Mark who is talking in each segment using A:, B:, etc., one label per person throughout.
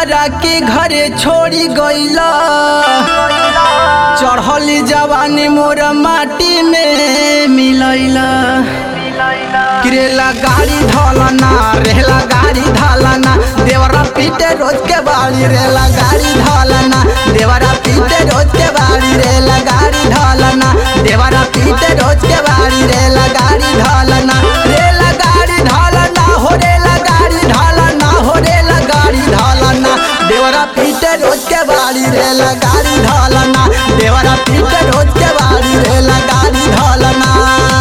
A: हमरा के घरे छोड़ी गईला चढ़ली जवानी मोर माटी में मिलैला किरेला गाड़ी धलना रेला गाड़ी धलना देवरा पीटे रोज के बाड़ी रेला गाड़ी धलना देवरा पीटे रोज के बाड़ी रेला गाड़ी धलना देवरा पीटे रोज के बाड़ी रेला गाड़ी धलना रेला गाड़ी धलना हो रेला गाड़ी धलना हो रेला गाड़ी धलना देवरा पीटे रोज के बाड़ी रेला गाड़ी धलना देवरा पीटे रोज के बाड़ी रेला गाड़ी धलना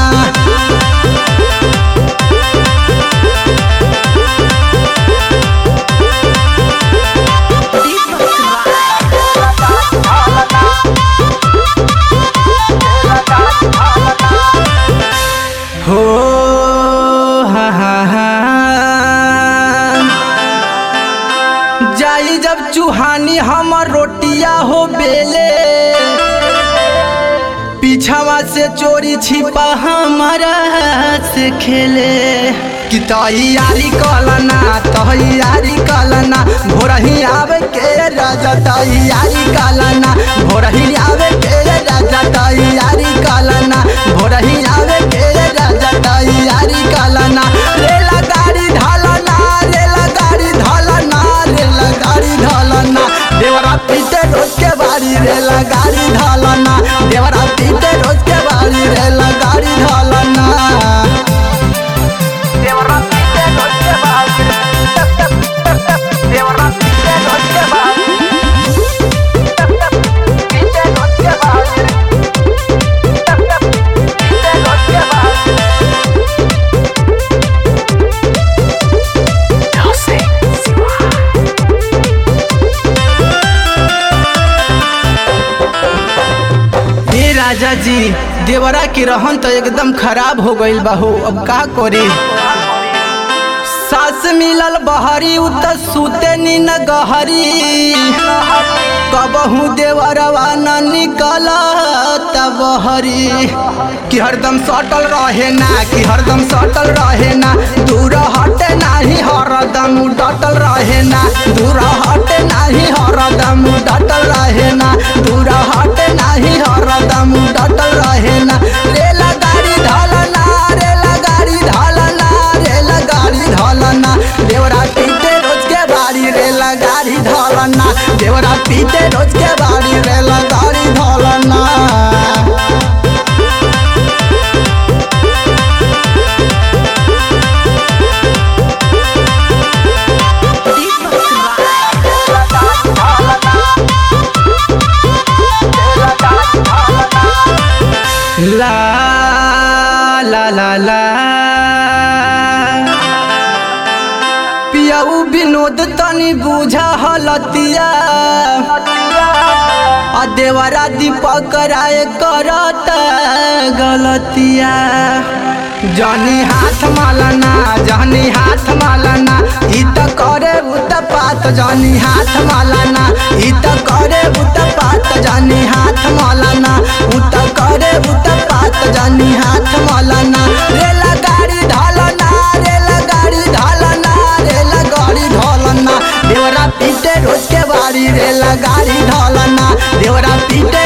A: हो हा हा हा जाई जब चूहानी हमर रोटिया हो बेले पीछावा से चोरी छिपा हमारा से खेले कि तैयारी कलना तैयारी कलना भोरही आवे के राजा तैयारी कलना भोरही आवे के राजा तैयारी कलना भोरही आवे के राजा तैयारी कलना रेला गाड़ी ढालना रेला गाड़ी ढालना रेला गाड़ी ढालना देवरा पीटे रोज के बारी रेला गाड़ी ढालना देवरा पीटे रोज के बारी रेला गाड़ी ढालना
B: देवरा पीटे रोज के बाद देवरा पीटे रोज के बाद पीटे रोज के बाद पीटे रोज के बाद
A: हे राजा जी देवरा के रहन तो एकदम खराब हो गईल बाहू अब का करे सास मिलल बहरी उ त सुते नी न गहरी कबहू देवरवा न निकल बहरी कि हरदम सटल रहे ना कि हरदम सटल रहे ना दूर हटे नाही हरदम डटल रहे ना दूर हटे नाही हरदम डटल रहे ना दूर हटे नाही हरदम डटल रहे ना रेला गाड़ी ढलना रेला गाड़ी ढलना रेला गाड़ी ढलना देवरा पीटे रोज के बाड़ी रेला गाड़ी ढलना देवरा पीटे रोज के बाड़ी रेला गाड़ी ढलना ला ला ला ला पियाऊ विनोद तनी बुझा हलतिया आ देवरा दीपक राय करत गलतिया जनी हाथ मालना जनी हाथ मालना ई त करे उत पात जनी हाथ मालना ई त करे उत पात जनी हाथ मालना उत करे उत पात जनी हाथ मालना रेला गाड़ी ढलना रेला गाड़ी ढलना रेला गाड़ी ढलना देवरा पीटे रोज के बाड़ी रेला गाड़ी ढलना देवरा पीटे